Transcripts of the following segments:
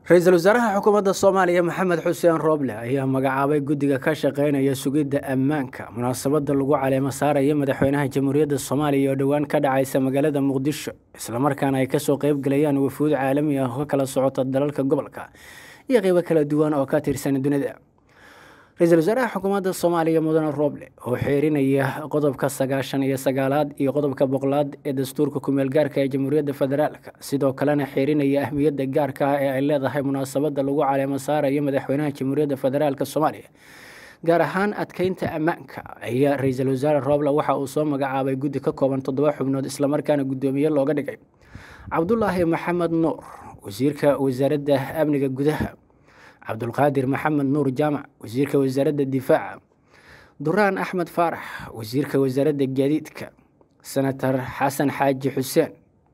ra-iisul wasaaraha xukuumadda soomaaliya maxamed xuseen rooble ayaa magacaabay guddiga ka shaqeynaya sugidda ammaanka munaasabadda lagu caleemo saaraya madaxweynaha jamhuuriyadda soomaaliya oo dhowaan ka dhacaysa magaalada muqdisho islamarkaana ay kasoo qeybgalayaan wafuud caalami ah oo ka kala socota dalalka gobolka iyo qeybo kala duwan oo ka tirsan dunida ra-iisul wasaaraha xukuumadda soomaaliya mudane rooble oo xeerinaya qodobka sagaashan iyo sagaalaad iyo qodobka boqolaad ee dastuurka kumeel gaarka ee jamhuuriyadda federaalk sidoo kalena xeerinaya ahmiyadda gaarka ah ee ay leedahay munaasabadda lagu caleemo saarayo madaxweynaha jamhuuriyadda federaalk soomaaliya gaar ahaan adkeynta ammaanka ayaa ra-iisul wasaare rooble waxa uu soo magacaabay guddi ka kooban toddoba xubnood islamarkaana guddoomiye looga dhigay cabdulaahi maxamed nuur wasiirka wasaaradda amniga gudaha cabdulqaadir maxamed nuur jaamac wasiirka wasaaradda difaaca duraan axmed faarax wasiirka wasaaradda gaadiidka senator xasan xaaji xuseen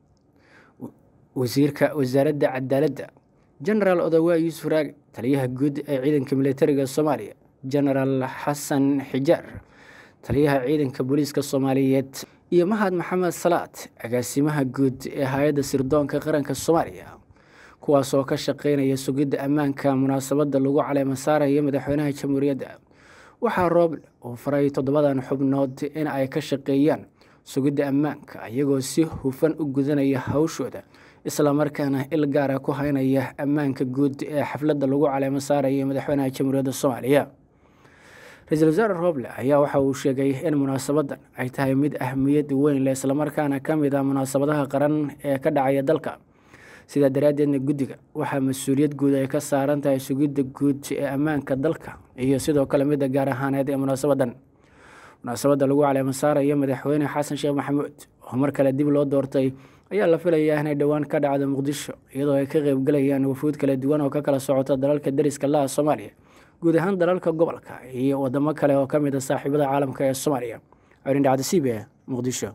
wasiirka wasaaradda cadaaladda genaraal odawaa yuusuf raagi taliyaha guud ee ciidanka militariga soomaaliya genaraal xasan xijaar taliyaha ciidanka booliiska soomaaliyeed iyo mahad maxamed salaad agaasimaha guud ee hay-adda sirdoonka qaranka soomaaliya kuwaas oo ka shaqeynaya sugidda ammaanka munaasabadda lagu caleemo saaraya madaxweynaha jamhuuriyadda waxaa rooble uu faray toddobadan xubnood in ay ka shaqeeyaan sugidda ammaanka iyagoo si hufan u gudanaya hawshooda islamarkaana il gaara ku haynaya ammaanka guud ee xafladda lagu caleemo saaraya madaxweynaha jamhuuriyadda soomaaliya ra-iisul wasaare rooble ayaa waxa uu sheegay in munaasabaddan ay tahay mid ahmiyad weyn leh islamarkaana ka mid ah munaasabadaha qaran ee ka dhacaya dalka sidaa daraaddeedna guddiga waxaa mas-uuliyad guud ay ka saaran tahay sugidda guud ee ammaanka dalka iyo sidoo kale midda gaar ahaaneed ee munaasabaddan munaasabadda lagu caleemo saarayo madaxweyne xasan sheekh maxamuud oo mar kale dib loo doortay ayaa la filayaa inay dhowaan ka dhacdo muqdisho iyadoo ay ka qeybgalayaan wafuud kala duwan oo ka kala socota dalalka dariska laha soomaaliya guud ahaan dalalka gobolka iyo wadamo kale oo ka mid a saaxiibada caalamka ee soomaaliya codin dhacda c b e muqdisho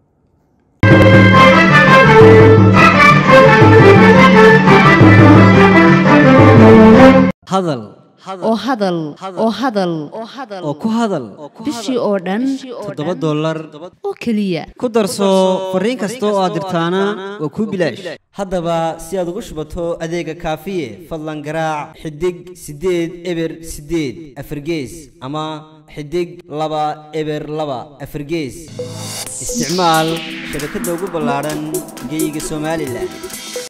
hadal oo hadal oo hadal oo ku hadal bishii oo dhan toddoba dollar oo keliya ku darso fariin kasta oo aad dirtaana waa kuu bilaash haddaba si aad ugu shubato adeega kaafiye fadlan garaac xidig siddeed eber siddeed afargees ama xidig laba eber laba afargees isticmaal shabakadda ugu ballaadhan geeyiga somalilan